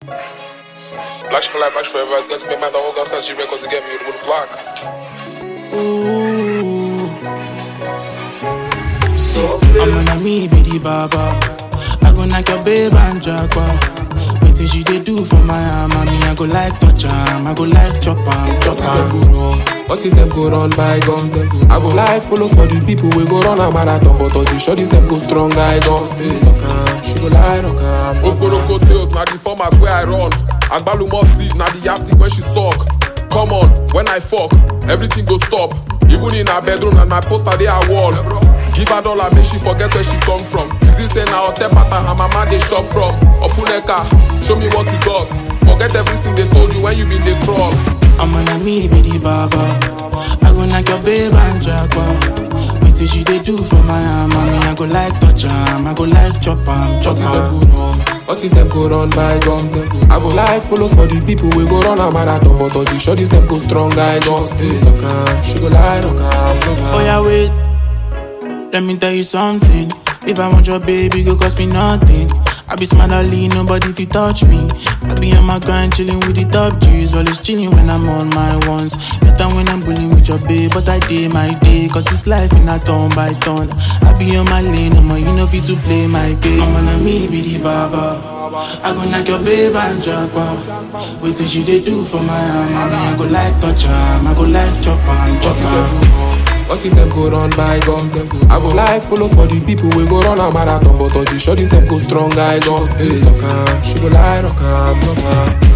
Black for life, black forever. It's going to make my dog go outside. She records to get me with the block. Ooh. So I'm gonna me be the baba. I go knock your babe and jackpot. Wetin she dey do for my arm? Me, I go like touch am. I go like chop am, chop What if them am. go run? What if them go run by guns? I go like follow for the people we go run a marathon, but all the shorties them go strong. I gon' stay suck am. She go lie rock am. Oporoko tails, na the format where I run. Agbalumo seed, na the yastic when she suck. Come on, when I fuck, everything go stop. Even in her bedroom and my poster dey her wall. Give her dollar, make she forget where she come from. Tizi say na hotel pattern her mama dey shop from. Ofuneka, show me what you got. Forget everything they told you when you been dey crawl. I'm gonna me be the baba. I go knock your babe and jackpot. Wetin she dey do for my arm? Me, I go like touch am. I go like chop am, What chop if them am. go run? What if them go run by guns? I go like follow for the people we go run a marathon, but all the shorties them go strong. I gon' stay suck am. She go lie rock am. love am. Oh yeah, wait. Let me tell you something. If I want your baby, go cost me nothing. I be smart, I lean, nobody if you touch me. I be on my grind, chilling with the top G's. Always chilling when I'm on my ones. Better when I'm bullying with your babe, but I day my day. Cause it's life in a turn by turn. I be on my lane, I'm you know fit to play my game. I'm gonna me be the baba. I go knock your babe and jackpot. Wait till she they do for my arm. I mean, I go like touch am, I go like chop am, chop am. What if them go run by guns? I go like follow for the people we go run a marathon, but all the shorties them go strong. I gon' stay suck am. She go lie rock am, love am.